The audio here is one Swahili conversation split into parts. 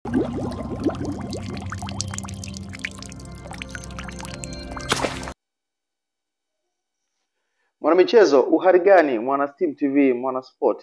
Mwanamichezo, uhari gani? Mwana Steam TV, mwana sport.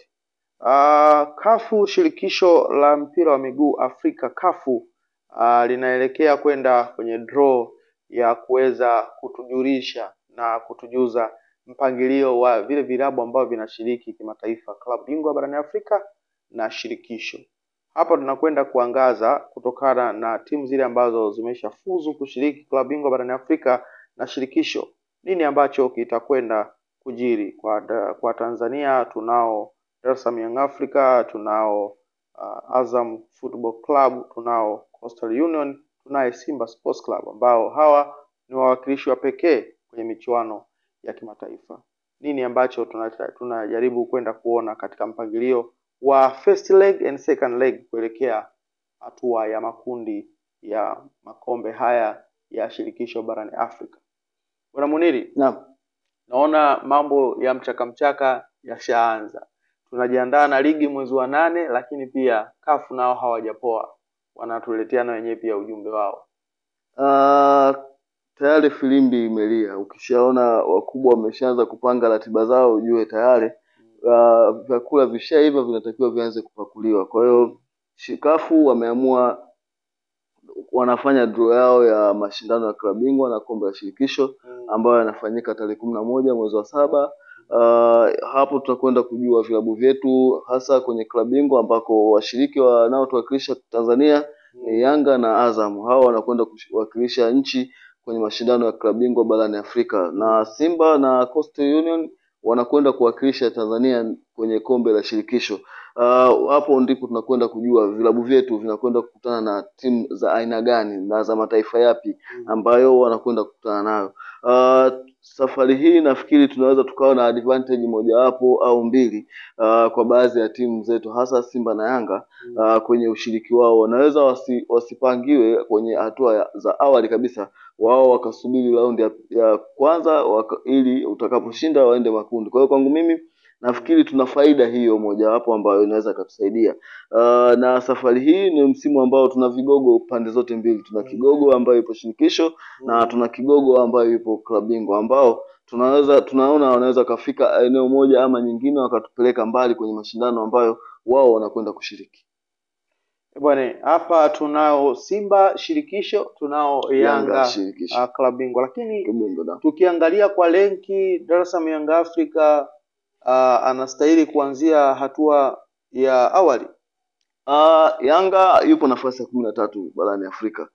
Uh, kafu shirikisho la mpira wa miguu Afrika kafu uh, linaelekea kwenda kwenye draw ya kuweza kutujulisha na kutujuza mpangilio wa vile vilabu ambavyo vinashiriki kimataifa, klabu bingwa barani Afrika na shirikisho. Hapa tunakwenda kuangaza kutokana na timu zile ambazo zimeshafuzu kushiriki klabu bingwa barani Afrika na shirikisho, nini ambacho kitakwenda kujiri kwa, kwa Tanzania tunao Dar es Salaam Young Africa, tunao uh, Azam Football Club, tunao Coastal Union, tunaye Simba Sports Club ambao hawa ni wawakilishi wa pekee kwenye michuano ya kimataifa. Nini ambacho tunajaribu tuna kwenda kuona katika mpangilio wa first leg and second leg kuelekea hatua ya makundi ya makombe haya ya shirikisho barani Afrika. Bwana Muniri, Naam. naona mambo ya mchaka mchaka yashaanza. Tunajiandaa na ligi mwezi wa nane, lakini pia kafu nao hawajapoa, wanatuletea na wenyewe pia ujumbe wao. Uh, tayari filimbi imelia. Ukishaona wakubwa wameshaanza kupanga ratiba zao, ujue tayari uh, vyakula vishaiva vinatakiwa vianze kupakuliwa. Kwa hiyo shikafu wameamua wanafanya draw yao ya mashindano ya klabu bingwa na kombe la shirikisho ambayo yanafanyika tarehe kumi na moja mwezi wa saba. Uh, hapo tutakwenda kujua vilabu vyetu hasa kwenye klabu bingwa ambako washiriki wanaotuwakilisha Tanzania ni Yanga na Azam. Hao wanakwenda kuwakilisha nchi kwenye mashindano ya klabu bingwa barani Afrika, na Simba na Coastal Union wanakwenda kuwakilisha Tanzania kwenye kombe la shirikisho. Uh, hapo ndipo tunakwenda kujua vilabu vyetu vinakwenda kukutana na timu za aina gani na za mataifa yapi ambayo wanakwenda kukutana nayo. Uh, safari hii nafikiri tunaweza tukawa na advantage mojawapo au mbili uh, kwa baadhi ya timu zetu hasa Simba na Yanga uh, kwenye ushiriki wao wanaweza wasi, wasipangiwe kwenye hatua za awali kabisa, wao wakasubiri raundi ya, ya kwanza waka, ili utakaposhinda waende makundi. Kwa hiyo kwangu mimi nafikiri tuna faida hiyo mojawapo ambayo inaweza ikatusaidia. Uh, na safari hii ni msimu ambao tuna vigogo pande zote mbili, tuna kigogo ambayo ipo shirikisho na tuna kigogo ambayo ipo klabu bingwa ambao tunaweza tunaona wanaweza kafika eneo moja ama nyingine wakatupeleka mbali kwenye mashindano ambayo wao wanakwenda kushiriki. Bwana, hapa tunao Simba shirikisho, tunao Yanga, Yanga shirikisho. uh, klabu bingwa, lakini Kibungo da. tukiangalia kwa lenki Dar es Salaam Young Africa uh, anastahili kuanzia hatua ya awali. Uh, Yanga yupo nafasi ya kumi na tatu barani Afrika.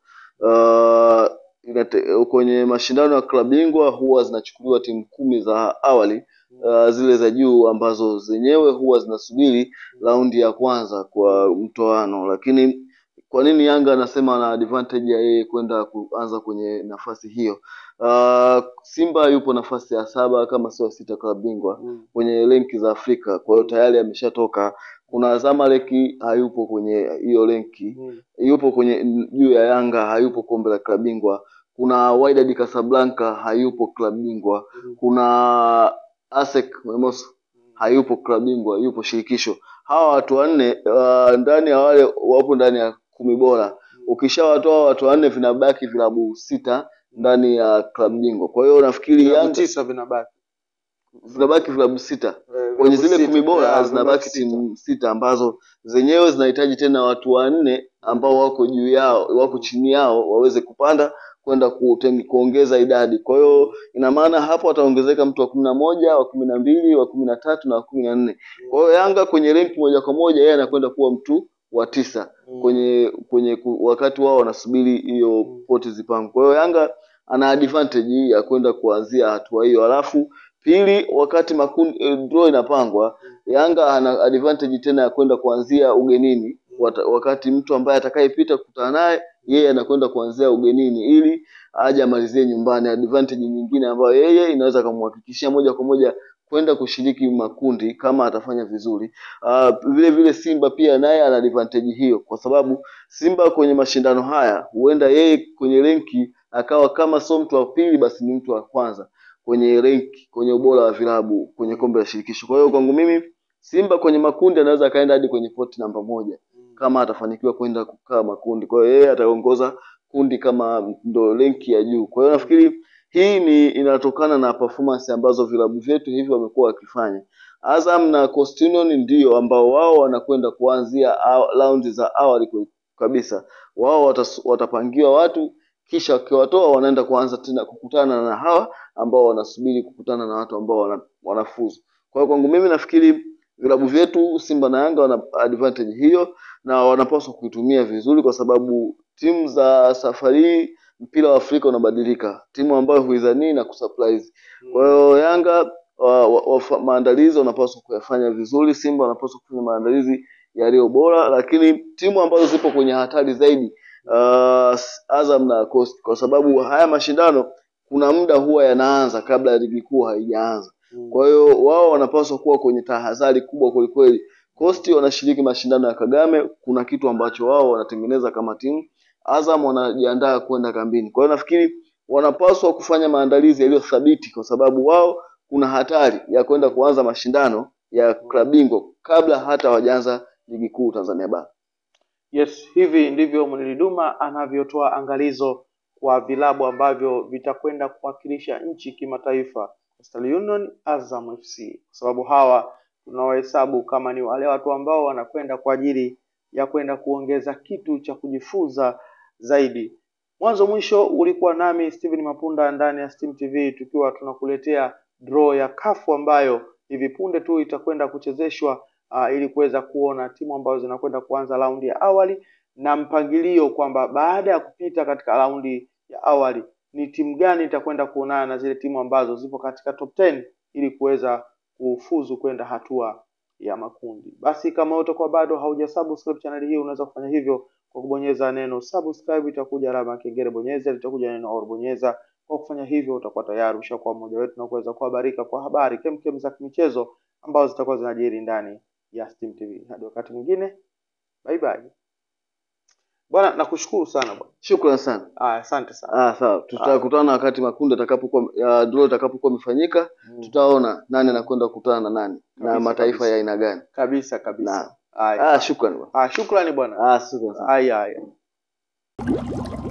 Uh, inate, kwenye mashindano ya klabu bingwa huwa zinachukuliwa timu kumi za awali uh, zile za juu ambazo zenyewe huwa zinasubiri raundi ya kwanza kwa mtoano, lakini kwa nini Yanga anasema ana advantage ya yeye kwenda kuanza kwenye nafasi hiyo? Uh, Simba yupo nafasi ya saba kama sio sita klabu bingwa kwenye renki za Afrika, kwa hiyo tayari ameshatoka. Kuna Zamalek hayupo kwenye hiyo renki, yupo kwenye juu ya Yanga, hayupo kombe la klabu bingwa. Kuna Wydad Casablanca hayupo klabu bingwa. Kuna ASEC Mimosas hayupo klabu bingwa, yupo shirikisho. Hawa watu wanne uh, ndani ya wale wapo ndani ya kumi bora. Ukishawatoa watu wanne, vinabaki vilabu sita ndani ya klabu bingwa. Kwa hiyo nafikiri Vilabu Yanga tisa vinabaki vinabaki vilabu sita Eh, kwenye vilabu zile sita. kumi bora Yeah, zinabaki vinabaki timu sita ambazo zenyewe zinahitaji tena watu wanne ambao wako juu yao wako chini yao waweze kupanda kwenda kuten- kuongeza idadi. Kwa hiyo ina maana hapo wataongezeka mtu wa kumi na moja wa kumi na mbili wa kumi na tatu na wa kumi na nne. Kwa hiyo Yanga kwenye renki moja kwa moja yeye anakwenda kuwa mtu wa tisa kwenye kwenye ku, wakati wao wanasubiri hiyo poti zipangwe. Kwa hiyo Yanga ana advantage ya kwenda kuanzia hatua hiyo, alafu pili, wakati makundi eh, draw inapangwa, Yanga ana advantage tena ya kwenda kuanzia ugenini wata, wakati mtu ambaye atakayepita kukutana naye yeye anakwenda kuanzia ugenini ili aje amalizie nyumbani. Advantage nyingine ambayo yeye inaweza kumhakikishia moja kwa moja kwenda kushiriki makundi kama atafanya vizuri. Uh, vile vile Simba pia naye ana advantage hiyo, kwa sababu Simba kwenye mashindano haya huenda yeye kwenye renki akawa kama sio mtu wa pili, basi ni mtu wa kwanza kwenye renki, kwenye ubora wa vilabu kwenye kombe la shirikisho. Kwa hiyo kwangu mimi Simba kwenye makundi anaweza akaenda hadi kwenye poti namba moja kama atafanikiwa kwenda kukaa makundi. Kwa hiyo yeye ataongoza kundi kama ndo renki ya juu. Kwa hiyo nafikiri hii ni inatokana na performance ambazo vilabu vyetu hivi wamekuwa wakifanya. Azam na Coast Union ndio ambao wao wanakwenda kuanzia aw- raundi za awali kwe- kabisa. Wao watas, watapangiwa watu kisha wakiwatoa wanaenda kuanza tena kukutana na hawa ambao wanasubiri kukutana na watu ambao wana, wanafuzu. Kwa hiyo kwangu mimi nafikiri vilabu vyetu Simba na Yanga wana advantage hiyo na wanapaswa kuitumia vizuri, kwa sababu timu za safari hii mpira wa Afrika unabadilika, timu ambayo huidhanii na kusurprise. Kwa hiyo Yanga wa, wa, wa, maandalizi wanapaswa kuyafanya vizuri, Simba wanapaswa kufanya maandalizi yaliyo bora, lakini timu ambazo zipo kwenye hatari zaidi uh, Azam na Coast, kwa sababu haya mashindano kuna muda huwa yanaanza kabla ya ligi kuu haijaanza. Mm. Kwa hiyo wao wanapaswa kuwa kwenye tahadhari kubwa kwelikweli. Coast wanashiriki mashindano ya Kagame, kuna kitu ambacho wao wanatengeneza kama timu. Azam wanajiandaa kwenda kambini. Kwa hiyo nafikiri wanapaswa kufanya maandalizi yaliyo thabiti, kwa sababu wao kuna hatari ya kwenda kuanza mashindano ya klabu bingwa kabla hata hawajaanza ligi kuu Tanzania bara. Yes, hivi ndivyo Muniri Duma anavyotoa angalizo kwa vilabu ambavyo vitakwenda kuwakilisha nchi kimataifa, Coastal Union, Azam FC, kwa sababu hawa tunawahesabu kama ni wale watu ambao wanakwenda kwa ajili ya kwenda kuongeza kitu cha kujifunza zaidi. Mwanzo mwisho ulikuwa nami Steven Mapunda ndani ya Steam TV tukiwa tunakuletea draw ya kafu ambayo hivi punde tu itakwenda kuchezeshwa uh, ili kuweza kuona timu ambazo zinakwenda kuanza raundi ya awali na mpangilio kwamba baada ya kupita katika raundi ya awali ni timu gani itakwenda kuonana na zile timu ambazo zipo katika top 10 ili kuweza kufuzu kwenda hatua ya makundi. Basi kama utakuwa bado haujasubscribe channel hii, unaweza kufanya hivyo kwa kubonyeza neno subscribe, itakuja alama ya kengele, bonyeza, litakuja neno or bonyeza. Kwa kufanya hivyo, utakuwa tayari ushakuwa mmoja wetu na kuweza kuhabarika kwa habari kemkem za kimichezo ambazo zitakuwa zinajiri ndani ya Steam TV. Hadi wakati mwingine, bye bye. Bwana, nakushukuru sana bwana. Shukrani sana. Ah, asante sana. Ah, sawa. Tutakutana wakati makundi atakapokuwa uh, draw itakapokuwa imefanyika, Mm. tutaona nani anakwenda kukutana na nani na Kabisa, mataifa kabisa. ya aina gani. Kabisa kabisa. Naam. Haya. Ah, shukrani bwana. Ah, shukrani bwana. Ah, shukrani sana. Haya haya.